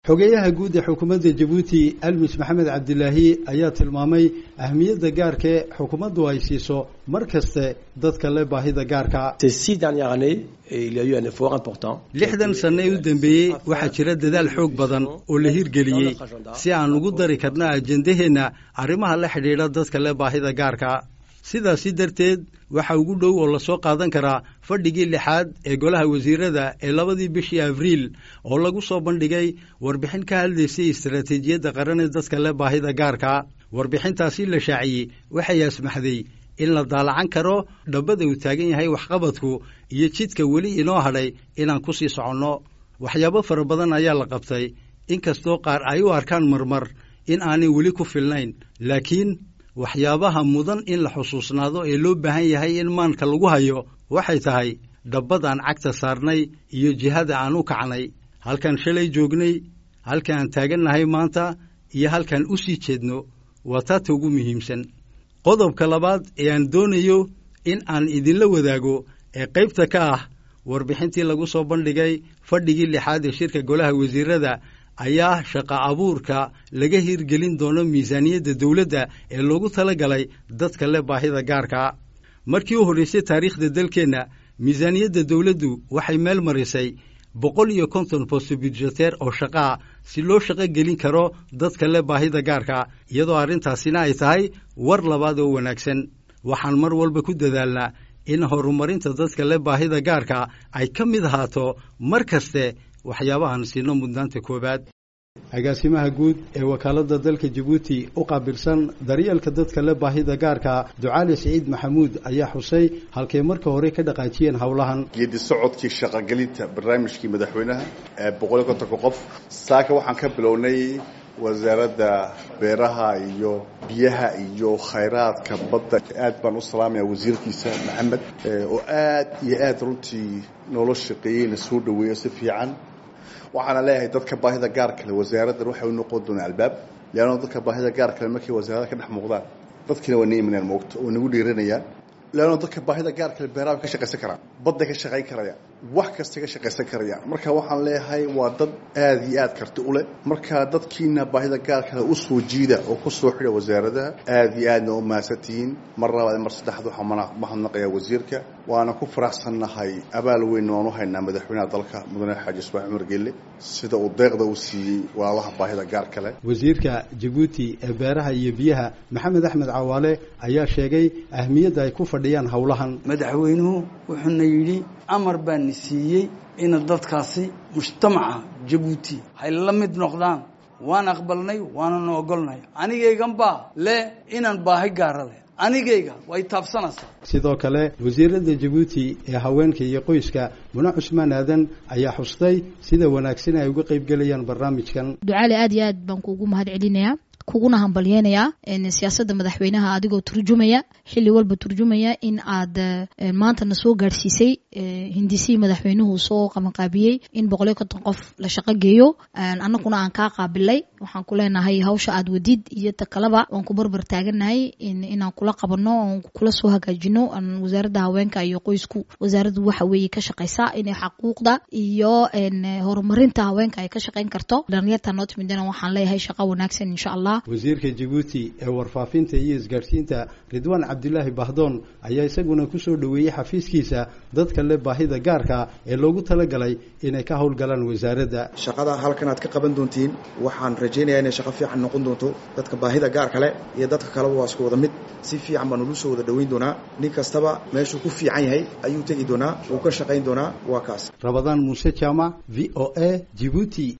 xogeeyaha guud ee xukuumadda jabuuti almis maxamed cabdilaahi ayaa tilmaamay ahmiyadda gaarkae xukuumaddu ay siiso mar kaste dadka le baahida gaarka lixdan sanno ee u dambeeyey waxaa jira dadaal xoog badan oo la hirgeliyey si aan ugu dari karno ajendaheenna arrimaha la xidhiidha dadka le baahida gaarka sidaasi darteed waxa ugu dhow oo lasoo qaadan karaa fadhigii lixaad ee golaha wasiirada ee labadii bishii abriil oo lagu soo bandhigay warbixin ka hadlaysay istaraatiijiyadda qaran ee dadka le baahida gaarka warbixintaasi la shaaciyey waxay asmaxday in la daalacan karo dhabbada uu taagan yahay waxqabadku iyo jidka weli inoo hadhay inaan ku sii soconno waxyaabo fara badan ayaa la qabtay inkastoo qaar ay u arkaan marmar in aanay weli ku filnayn laakiin waxyaabaha mudan in la xusuusnaado ee loo baahan yahay in maanka lagu hayo waxay tahay dhabbad aan cagta saarnay iyo jihada aan u kacnay halkaan shalay joognay halka aan taagannahay maanta iyo halkaan u sii jeedno waa taata ugu muhiimsan qodobka labaad ee aan doonayo in aan idinla wadaago ee qaybta ka ah warbixintii lagu soo bandhigay fadhigii lixaad ee shirka golaha wasiirada ayaa shaqa abuurka laga hirgelin doono miisaaniyadda dowladda ee loogu tala galay dadka le baahida gaarka markii u horraysay taariikhda dalkeenna miisaaniyadda dowladdu waxay meel marisay boqol iyo konton bosto budjeteer oo shaqaa si loo shaqo gelin karo dadka le baahida gaarka iyadoo arrintaasina ay tahay war labaad oo wanaagsan waxaan mar walba ku dadaalnaa in horumarinta dadka le baahida gaarka ay ka mid ahaato mar kaste waxyaabahan siino mudnaanta koowaad agaasimaha guud ee wakaaladda dalka jabuuti u qaabilsan daryeelka dadka le baahida gaarka ducaali siciid maxamuud ayaa xusay halkay marka hore ka dhaqaajiyeen howlahan geedi socodkii shaqogelinta barnaamijkii madaxweynaha ee boqoliyo kontonka qof saaka waxaan ka bilownay wasaaradda beeraha iyo biyaha iyo khayraadka badda aad baan u salaamaya wasiirkiisa maxamed oo aad iyo aad runtii noola shaqeeyeyna soo dhaweeyo si fiican waxaana leeyahay dadka baahida gaar kale wasaaraddan waxay u noqon doonaa albaab leanno dadka baahida gaar kale markay wasaarada ka dhex muuqdaan dadkiina waa naimanaan moogto oo nagu dhiiranayaan leanno dadka baahida gaar kale beeraha ka shaqaysan karaan badda ka shaqayn karaya wax kasta ka shaqaysan karaya marka waxaan leeyahay waa dad aad iyo aad karti u leh marka dadkiina baahida gaar kale u soo jiida oo ku soo xidha wasaaradaha aad iyo aadna u mahadsantihiin mar labaad mar saddexaad waxaan mahadnaqayaa wasiirka waana ku faraxsannahay abaal weynna waan u haynaa madaxweynaha dalka mudane xaaji ismaaciil cumar gelle sida uu deeqda u siiyey walaalaha baahida gaar kale wasiirka jabuuti ee beeraha iyo biyaha maxamed axmed cawaale ayaa sheegay ahmiyadda ay ku fadhiyaan howlahan madaxweynuhu wuxuuna yidhi amar baana siiyey ina dadkaasi mujtamaca jabuuti hay la mid noqdaan waan aqbalnay waananu ogolnay anigaygan baa le inaan baahi gaara leh anigayga way taabsanaysaa sidoo kale wasiirada jabuuti ee haweenka iyo qoyska mune cusmaan aadan ayaa xustay sida wanaagsan ay uga qayb gelayaan barnaamijkan ducaale aad iyo aad baan kuugu mahad celinayaa kuguna hambalyeynayaa siyaasadda madaxweynaha adigoo turjumaya xilli walba turjumaya in aad maantana soo gaadhsiisay hindisihii madaxweynuhu soo qabanqaabiyey in boqoliyo konton qof la shaqo geeyo annaguna aan kaa qaabilay waxaan ku leenahay hawsha aad wadid iyo ta kaleba waan ku barbar taagannahay inaan kula qabanno oon kula soo hagaajino wasaaradda haweenka iyo qoysku wasaaraddu waxa weeye ka shaqaysaa inay xaquuqda iyo horumarinta haweenka ay ka shaqayn karto dhalinyarta noo timidana waxaan leeyahay shaqo wanaagsan insha allah wasiirka jabuuti ee warfaafinta iyo isgaadhsiinta ridwaan cabdilaahi bahdoon ayaa isaguna ku soo dhoweeyey xafiiskiisa dadka le baahida gaarka ee loogu talagalay inay ka howlgalaan wasaaradda shaqada halkan aad ka qaban doontiin waxaan rajaynayaa inay shaqo fiican noqon doonto dadka baahida gaar kale iyo dadka kaleba waa isku wada mid si fiican baan ulu soo wada dhoweyn doonaa nin kastaba meeshuu ku fiican yahay ayuu tegi doonaa wuu ka shaqayn doonaa waa kaas rabadaan muuse jaamac v o a jibuuti